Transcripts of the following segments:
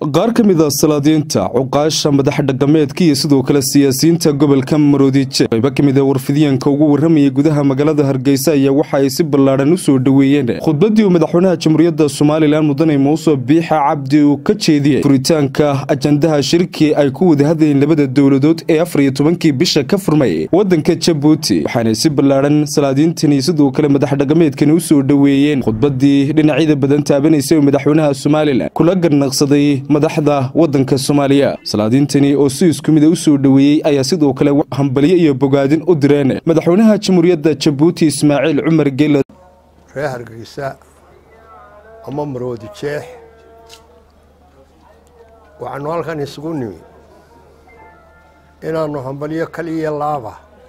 qaar ka mid a salaadiinta cuqaasha madax dhaqameedka iyo sidoo kale siyaasiyiinta gobolka maroodiije qaybo ka mid a warfidyaenka ugu warramayay gudaha magaalada hargeysa ayaa waxa ay si ballaadhan u soo dhoweeyeen khudbaddii uu madaxweynaha jamhuuriyadda somalilan mudane muuse biixa cabdi uu ka jeediyey furitaanka ajandaha shirki ay ku wada hadlayeen labada dowladood ee afar iyo tobankii bisha ka furmay waddanka jabuuti waxaanay si ballaadhan salaadiintani sidoo kale madax dhaqameedkani u soo dhoweeyeen khudbaddii dhinacyada badan taabanaysay oo madaxweynaha somalilan kula garnaqsaday madaxda waddanka soomaaliya salaadiintani oo si isku mida u soo dhoweeyey ayaa sidoo kale hambalyo iyo bogaadin u direen madaxweynaha jamhuuriyadda jabuuti ismaaciil cumar geela reer hargeysa ama maroodi jeex waxaanu halkan isugu nimi inaannu hambalyo kaliya laaba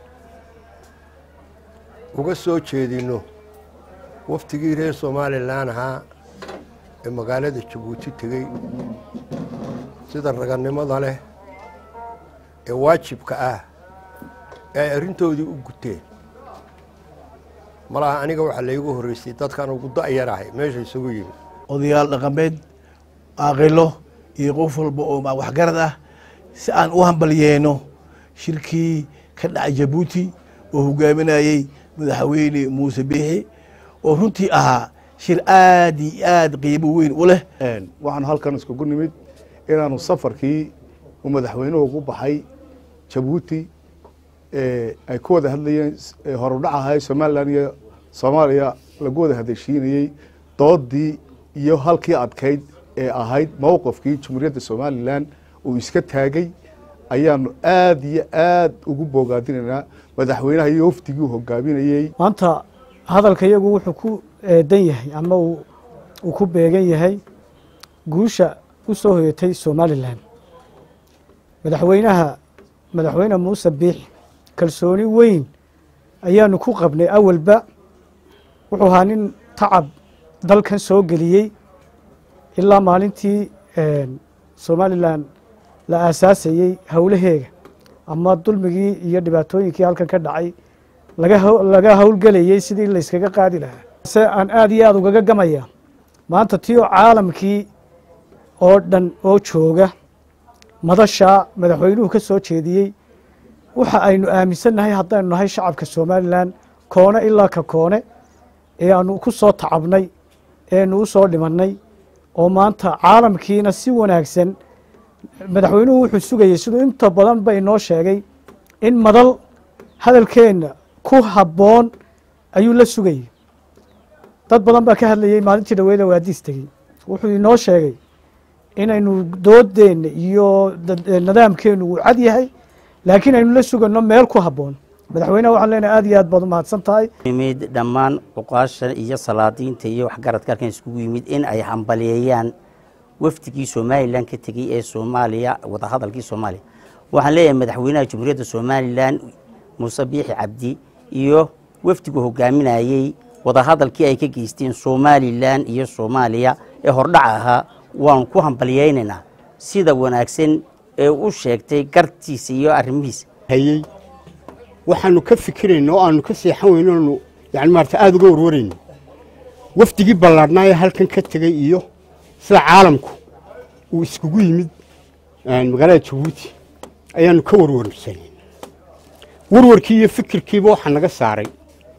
uga soo jeedinno waftigii reer somalilan ahaa ee magaalada jabuuti tegey sida ragannimada leh ee waajibka ah ee ay arrintoodii u guteen malaha aniga waxaa laygu horreysay dadkan ugu da'yarahay meesha isugu yimid odayaal dhaqameed aaqilo iyo qof walba oo waxgarad ah si aan u hambalyeeno shirkii ka dhacay jabuuti oo hogaaminayey madaxweyne muuse biixi oo runtii ahaa shir aad iyo aad qiimo weyn u leh waxaanu halkan iskugu nimid inaanu safarkii uu madaxweynuhu ku baxay jabuuti ay ku wada hadlayeen horudhac ahay somalilan iyo soomaaliya lagu wada hadeshiinayey doodii iyo halkii adkayd ee ahayd mowqifkii jamhuuriyadda somalilan uu iska taagay ayaanu aad iyo aad ugu boogaadinaynaa madaxweynaha iyo wafdigii uu hogaaminayey maanta hadalka iyagu wuxuu ku eedan yahay ama uu ku beegan yahay guusha u soo hoyatay somalilan madaxweynaha madaxweyne muuse biix kalsooni weyn ayaanu ku qabnay awalba wuxuu ahaa nin tacab dalkan soo geliyey ilaa maalintii somalilan la aasaasayey howlaheega ama dulmigii iyo dhibaatooyinkii halkan ka dhacay laga howlgelayey sidii layskaga qaadi lahaa se aan aad iyo aad ugaga gamaya maanta tii oo caalamkii oo dhan oo jooga madashaa madaxweynuhu ka soo jeediyey waxa aynu aaminsannahay haddaynu nahay shacabka somalilan koone ilaa ka koone ee aanu ku soo tacabnay eenu u soo dhimannay oo maanta caalamkiina si wanaagsan madaxweynuhu wuxuu sugayey siduu inta badan ba inoo sheegay in madal hadalkeenna ku habboon ayuu la sugayey dad badan baa ka hadlayey maalintii dhaweeda waadiis tegey wuxuu inoo sheegay inaynu doodeenna iyo nidaamkeennu uu cad yahay laakiin aynu la suganno meel ku habboon madaxweyneha waxaan leenahay aad iyo aad baad u mahadsan tahay yimid dhammaan cuqaasha iyo salaadiinta iyo waxgaradka halkan iskugu yimid in ay hambaliyeeyaan wafdigii somalilan ka tegey ee soomaaliya wadahadalkii soomaaliya waxaan leeyahay madaxweynaha jamhuuriyadda somalilan muuse biixi cabdi iyo wafdigu hogaaminayey wadahadalkii ay ka geysteen somalilan iyo soomaaliya ee hordhac ahaa waanu ku hambaliyeynaynaa sida wanaagsan ee u sheegtay gartiisa iyo arrimihiisa hayey waxaanu ka fikirayna oo aanu ka seexan weyno oonu yani maarata aada uga warwarayno wafdigii ballaadhnaa ee halkan ka tegey iyo sida caalamku uu iskugu yimid magaalada jabuuti ayaanu ka warwarsanay warwarkii iyo fikirkiiba waxaa naga saaray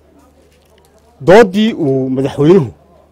doodii uu madaxweynuhu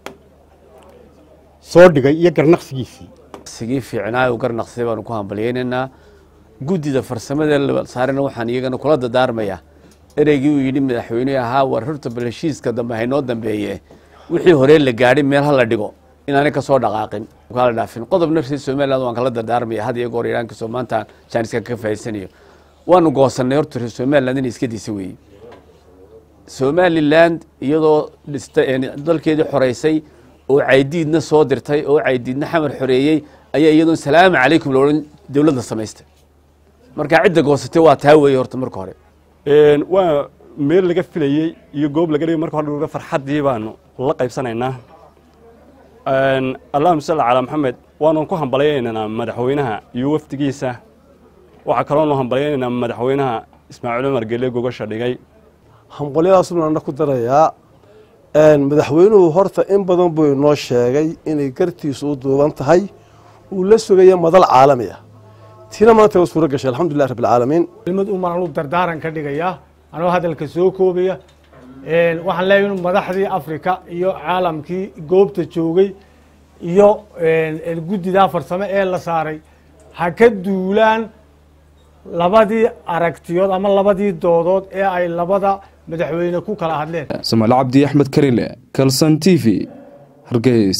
soo dhigay iyo garnaqsigiisii sigii fiicnaa u garnaqsay baanu ku hambalyeynaynaa guddida farsamada la saarana waxaan iyagana kula dadaarmayaa ereygii uu yidhi madaxweynuhu ahaa war horta bal heshiiska dambe haynoo dambeeye wixii horee la gaadhay meel ha la dhigo inaanay ka soo dhaqaaqin kala dhaafin qodobna reer somaliland waan kala dardaarmaya had iyo goor iraankiisoo maanta jaaniska ka faa'iidsanayo waanu goosannay horta reer somaliland inay iska diisa weeye somaliland iyadoo dhista dalkeedii xoreysay oo caydiidna soo dirtay oo caydiidna xamar xoreeyey ayaa iyadoon salaamu calaykum loodhan dowladda samaystay marka cidda goosatay waa taa weeye horta marka hore waa meel laga filayey iyo goob laga dhigay marka hore farxaddii baanu la qaybsanaynaa allahuma salli calaa maxamed waanu ku hambalyaynaynaa madaxweynaha iyo wafdigiisa waxaa kaloonu hambalyaynaynaa madaxweynaha ismaaciil cumar gele gogasha dhigay hambalyadaasuna ana ku darayaa madaxweynuhu horta in badan buu inoo sheegay inay gartiisu u duuban tahay uu la sugaya madal caalami ah tina maanta waa suuro gashay alxamdulilah rabbi alcaalamiin kelimad umaan anu dardaaran ka dhigaya anoo hadalka soo koobaya waxaan leeyahay inu madaxdii afrika iyo caalamkii goobta joogay iyo guddidaa farsamo ee la saaray ha ka duulaan labadii aragtiyood ama labadii doodood ee ay labada madaxweyne ku kala hadleen samaal cabdi axmed karile kalson t v hargeys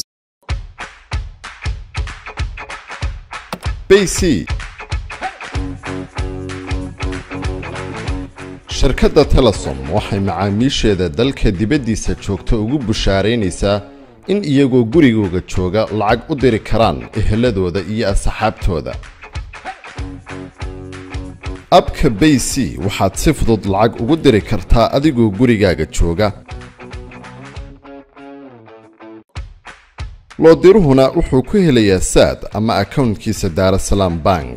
bc shirkadda telesom waxay macaamiisheeda dalka dibaddiisa joogta ugu bushaaraynaysaa in iyagoo gurigooga jooga lacag u diri karaan eheladooda iyo asxaabtooda abka bay c waxaad si fudud lacag ugu diri kartaa adigoo gurigaaga jooga loodiruhuna wuxuu ku helayaa saad ama akownkiisa daarasalaam bank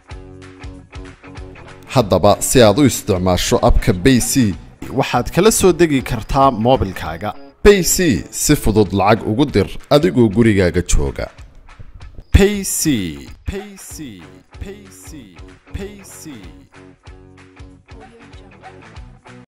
haddaba si aad u isticmaasho abka bay c waxaad kala soo degi kartaa moobilkaaga bay c si fudud lacag ugu dir adigoo gurigaaga jooga payc payc payc payc